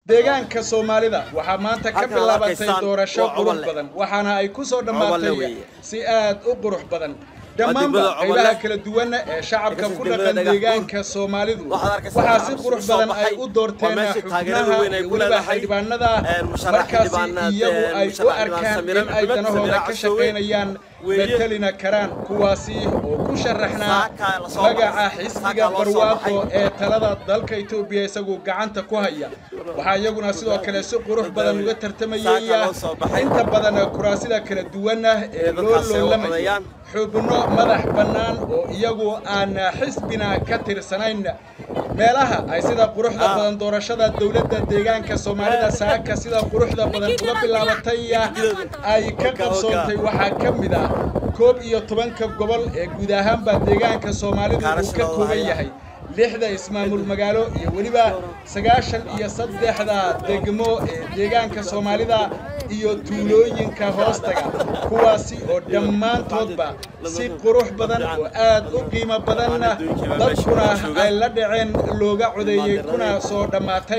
deegaanka soomaalida waxaa maanta ka Halkan aad bilaabatay arkaysaan doorasho waa qurux Cobanle. badan waxaana ay ku soo Cobanle dhammaatay weeye. si aad u qurux badan degmada dhammaanba Cobanle. qaybaha kala duwan ee shacabka Halkaas ku degmada dhaqan Dhagax deegaanka soomaalidu Waxaad arkaysaa waxaa si shacab qurux soo badan ay baxay. u doorteen Waa meeshii taageerada xubnaha weyn ay iyo ku weliba leedahay. xildhibaanada Een, musharax markaasi xildhibaanaad, iyagu een, ay u musharax arkaan Samiran in ay Axmed, danahooda Samiran ka Cashawe. shaqaynayaan Weeye. metelina karaan kuwaasi oo ku sharaxnaa Saakaa la soo magaca baxay. xisbiga Saakaa loo soo barwaaqo baxay. ee talada dalka Itoobiya isagu gacanta ku haya waxaa iyaguna sidoo kale si qurux badan uga tartamayay Saakaa loo soo baxay. inta badan kuraasida kala duwan ah ee loo dadkaasi ay u loolamayo codayaan. xubno madax bannaan oo iyagu aan xisbina ka tirsanayn meelaha ay sida quruxda Ah. badan doorashada dowladda deegaanka soomaalida saaka sida quruxda badan uga bilaabatay ay ka qabsoontay waxaa ka mid ah koob iyo tobanka gobol ee guud ahaanba deegaanka soomaalidu uu ka Kaarashadooda kooban haya. yahay lixda ismaamul magaalo iyo weliba sagaashan iyo saddexda degmo ee deegaanka soomaalida iyo tuulooyinka hoostaga kuwaasi oo dhammaantoodba si qurux badan oo aad u qiimo badanna dadkuna ay la dhaceen looga codeeyey kuna soo dhammaatay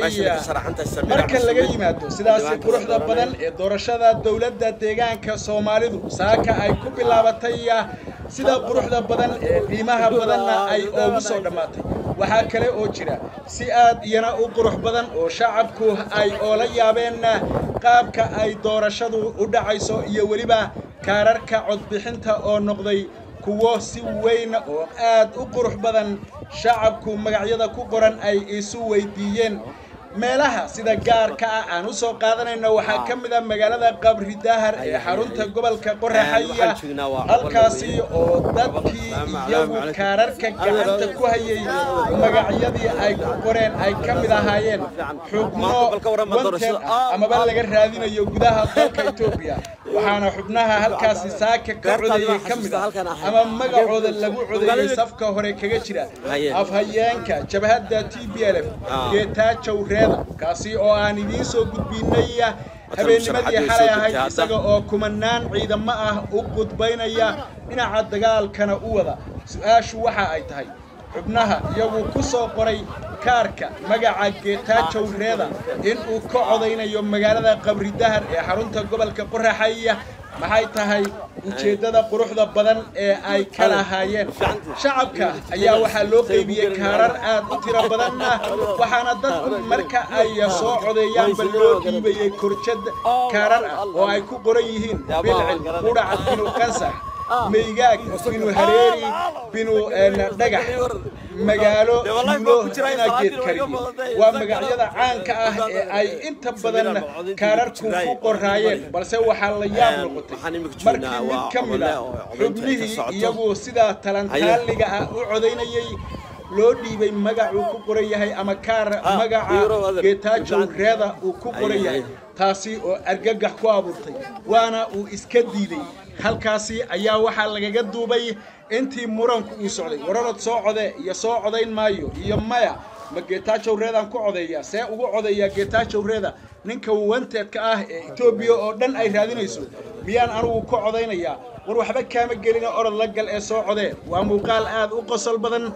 marka laga yimaado sidaasi quruxda badan ee doorashada dowladda deegaanka soomaalidu saaka ay ku bilaabatay sida quruxda badan ee qiimaha badanna ay oogu soo dhammaatay waxaa kale oo jira si aad iyana u qurux badan oo shacabku ay oola yaabeen qaabka ay doorashadu u dhacayso iyo weliba kaararka codbixinta oo noqday kuwo si weyn oo aad u qurux badan shacabku magacyada ku qoran ay isu weydiiyeen meelaha sida gaarka ah aan u soo qaadanayno waxaa ka mid ah magaalada qabri dahar ee xarunta gobolka qoraxaya waxaan joognaa waa halkaasi oo dadkii Salaamu iyagu calaykum. kaararka gacanta ku hayay magacyadii ay ku qoreen ay ka mid ahaayeen xubno Maanta balka warrama wanted doorashada. ah amaba laga raadinayo gudaha dalka Itoobiya waxaana xubnaha halkaasi saaka ka Beertaadii codayay baan ka mid ah xasuustaa halkan ahay. ama magacooda lagu codeeyay Magaalada- safka hore kaga jira Haye. afhayeenka jabhadda TPLF Ah. geetaajow reeda kaasi oo aan idiin soo gudbinay habeennimadii musharaxaad xalay soo ahayd gudbtay isaga oo kumanaan ciidamo ah u gudbaynaya dhinaca dagaalkana u wada su-aashu waxa ay tahay xubnaha iyagu ku soo qoray kaarka magaca geetaajow reeda in uu ka codaynayo magaalada qabri dahar ee xarunta gobolka qoraxaya maxay tahay ujeeddada quruxda badan ee ay ka lahaayeen shacabka ayaa waxaa loo qeybiyey kaarar aad u tiro badan ah waxaana dadku marka ay soo codeeyaanba loo dhiibayey korjad kaarar ah oo ay ku qoran yihiin bilcil qudhac binu qasax meygaag binu hareeri binu een, dhagax magaalo tuulo ina geed kariye waa magacyada caanka ah ee ay inta badan kaararku ku qoraayeen balse waxaa la yaab noqotay markii mid ka mid ah xubnihii iyagu sidaa talantaaliga ah u codaynayay loo dhiibay magacuu ku qoran yahay ama kaar magaca geetaajow reeda uu ku qoran yahay taasi oo argagax ku abuurtay waana uu iska diiday halkaasi ayaa waxaa lagaga duubay intii muranku uu socday wararod soo code iyo soo codayn maayo iyo maya ma geetaajow reedaan ku codeeya see ugu codeeyaa geetaajow reeda ninka wanteedka ah ee etoobiya oo dhan ay raadinayso miyaan anugu ku codaynayaa war waxba kaama gelina orod la gal ee soo codee waa muuqaal aad u qosol badan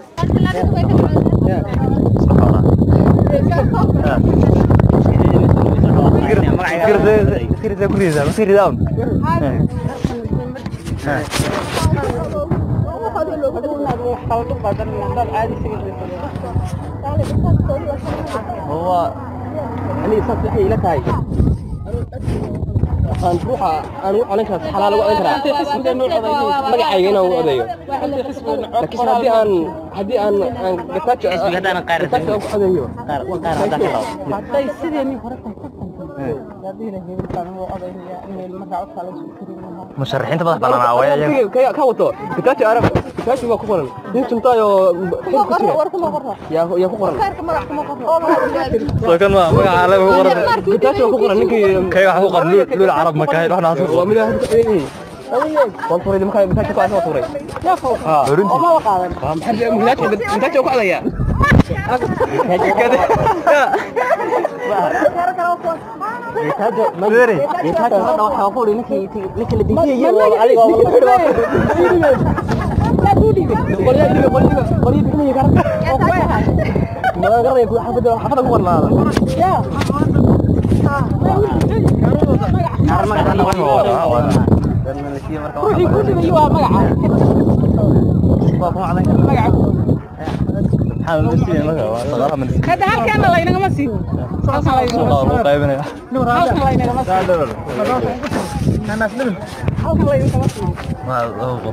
هو يعني صدق إلى تاي aan ruuxa aan u colan karaa xalaal ugu colan karaa magacayga inaan u odayo laakiin haddii aan haddii aan aan gataajo gataajo ugu codayo hadday sideenii hore tahay hadii hebelkaan uu odaynayaa in markaa codkaa la soo tirin lahaa musharaxiinta madax bannaan waa iyaga ka ka wato gataajo arab gataajo waa ku qoran nin tuntaayo xil ku jira war kuma qorra yaa yaa ku qoran kaarka magac kuma qorra oo magac soo kan ma magaca alle ku qoran gataajo waa ku qoran ninkii kay waxa ku qoran luul luul carab ma kahay waxna asu waa mid aad waan furay markaa gataajo ku asoo furay ha oo ma qaadan waa maxay gataajo gataajo ku codaya gataajo Dere. gataajo hadda waxaa ku ninkii ninkii la dejiyay waa adiga waa qolya dhibe qolya qolya dhibe karan oo ku yahay ma garanay ku xafada xafada ku qornaada yaa ruuxii ku dhibayo waa magaca hadda halkeena laynagama siiyo halkan laynagama siiyo halkan laynagama siiyo halkan laynagama siiyo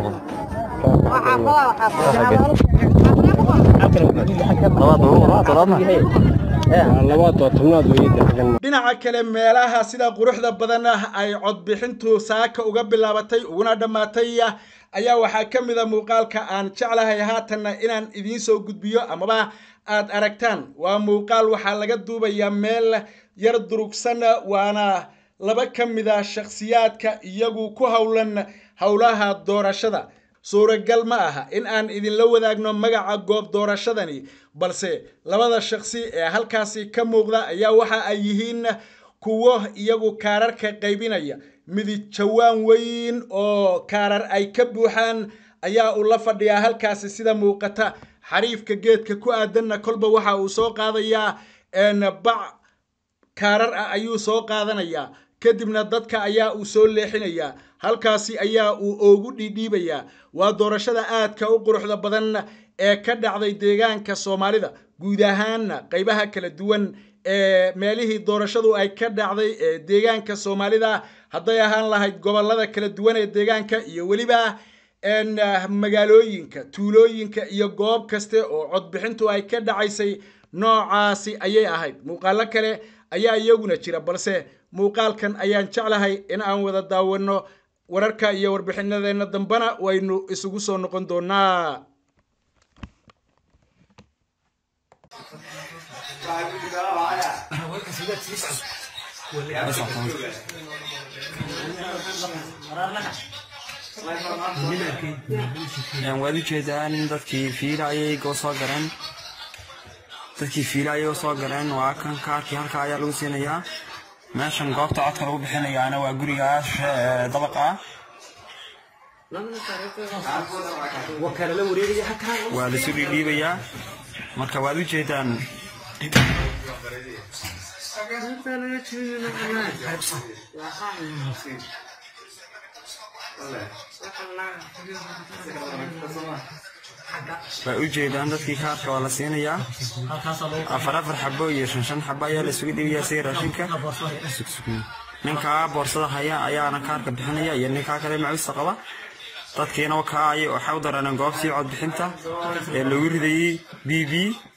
dhinaca kale meelaha sida quruxda badan ah ay codbixintu saaka uga bilaabatay uguna dhammaatay ayaa waxaa ka mid a muuqaalka aan jeclahay haatanna inaan idiin soo gudbiyo amaba aad aragtaan waa muuqaal waxaa laga duubayaa meel yar durugsan waana laba ka mid a shakhsiyaadka iyagu ku howlan howlaha doorashada suuragal ma aha in aan idinla wadaagno magaca goob doorashadani balse labada shakhsi ee halkaasi ka muuqda ayaa waxa ay yihiin kuwo iyagu kaararka qaybinaya midid jawaan weyn oo kaarar ay ka buuxaan ayaa uu la fadhiyaa halkaasi sida muuqata xariifka geedka ku aadanna kolba waxa uu soo qaadayaa bac kaarar ah ayuu soo qaadanayaa kadibna dadka ayaa uu soo leexinayaa halkaasi ayaa uu oogu dhiidhiibayaa waa doorashada aadka u quruxda badan ee ka dhacday deegaanka soomaalida guud ahaanna qaybaha kala duwan ee meelihii doorashadu ay ka dhacday ee deegaanka soomaalida hadday ahaan lahayd gobolada kala duwan ee deegaanka iyo weliba magaalooyinka tuulooyinka iyo goob kaste oo codbixintu ay ka dhacaysay noocaasi ayay ahayd muuqaalo kale ayaa iyaguna jira balse muuqaalkan ayaan jeclahay in aan wada daawanno wararka iyo warbixinadeenna dambena waynu isugu soo noqon doonaa waad ujeedaan in dadkii fiila ayay go soo galeen dadkii fiila ayay soo galeen waa kan kaarkii halka ayaa lagu siinayaa meeshan goobta codka lagu bixinayaana waa gurigaas dabaqa ah waa lasu dhiidhiibayaa marka waad ujeedaan waa ujeedaan dadkii kaarka waa la siinayaa afar afar xabo iyo shan shan xabo ayaa la isugu dhiibayaa sida raashinka ninkaa boorsada haya ayaana kaarka bixinaya iyo ninkaa kale macawista qaba dadkiina wakaa ay waxay u dareeneen goobtii codbixinta ee lagu ridayey b b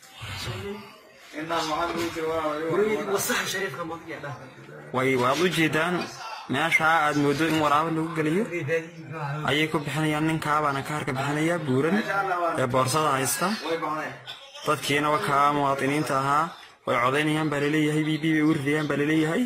way waad u jeedaan meeshaa aad moodo in waraabo lagu geliyo ayay ku bixinayaan ninkaabaana kaarka bixinaya buuran ee boorsada haysta dadkiina wakaa muwaadiniinta ahaa way codaynayaan baa laleeyahay b b bay u ridayaan baa laleeyahay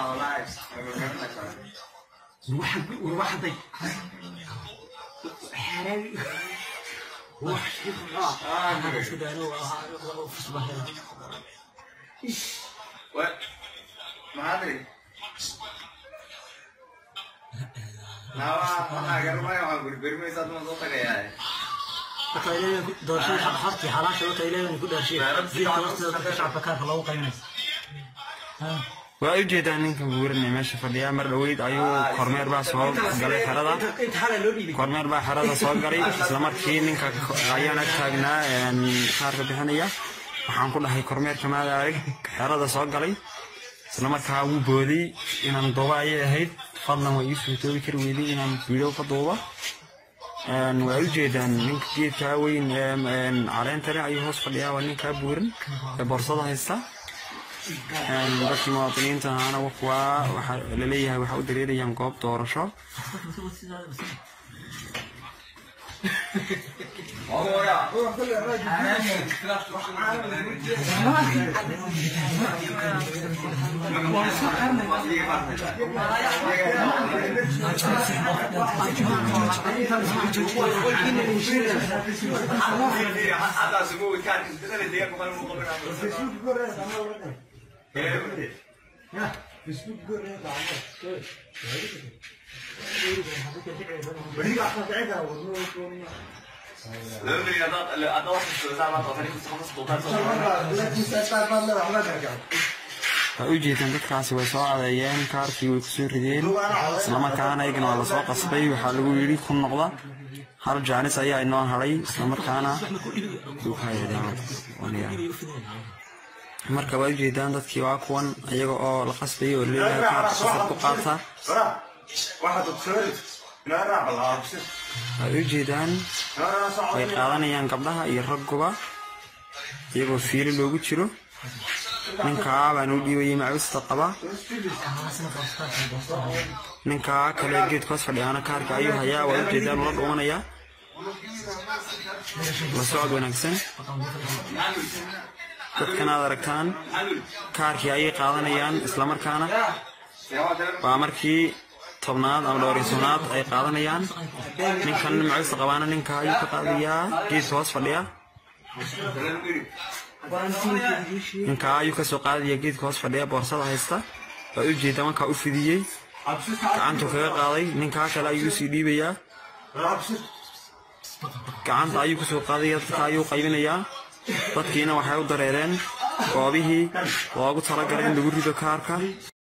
waa u jeedaan ninka buuran ee meesha fadhiya mar dhoweyd ayuu kormeer baa soo galay xerada kormeer baa xerada soo galay islamarkii ninka ayaan ag taagnaa kaarka bixinaya waxaan ku dhahay kormeerka maada arag xerada soo galay islamarkaa wuu booday inaan duuba ayay ahayd fadlan waa ii suurtoobi kari weyday inaan video ka duuba waa u jeedaan ninka geedkaa weyn caleenta leh ayuu hoos fadhiyaa waa ninkaa buuran ee boorsada haysta dadkii muwaadiniinta ahaana waa waxaa laleeyahay waxaa u dareerayaan goob doorasho waa u jeedaan dadkaasi way soo cadeeyeen kaarkii way kusoo rideen islamarkaana iyagana waa lasoo qasbay waxaa lagu yidhi ku noqda hal jaanis ayaa inoo hadhay islamarkaana marka waa ujeedaan dadkii waa kuwan iyaga oo la qasbayay oo leeyahay kaarka safar ku qaata way u jeedaan way qaadanayaan gabdhaha iyo ragguba iyagoo fiilo loogu jiro ninkaa baan u dhiibayay macawista qaba ninkaa kale geedka hoos fadhiyaana kaarka ayuu hayaa waa ujeedaan ula dhumanayaa la socod wanaagsan dadkan aad aragtaan kaarkii ayay qaadanayaan islamarkaana waa markii tobnaad ama dhowrisoonaad ay qaadanayaan ninkan macawista qabaana ninka ayuu ka qaadayaa geedka hoos fadhiya ninkaa ayuu kasoo qaadaya geedka hoos fadhiya boorsada haysta waa u jeeda markaa u fidiyey gacantuu kaga qaaday ninkaa kale ayuu usii dhiibayaa gacanta ayuu kusoo qaadaya dadka ayuu qaybinayaa dadkiina waxay u dareereen goobihii loogu talagalay in lagu rido kaarka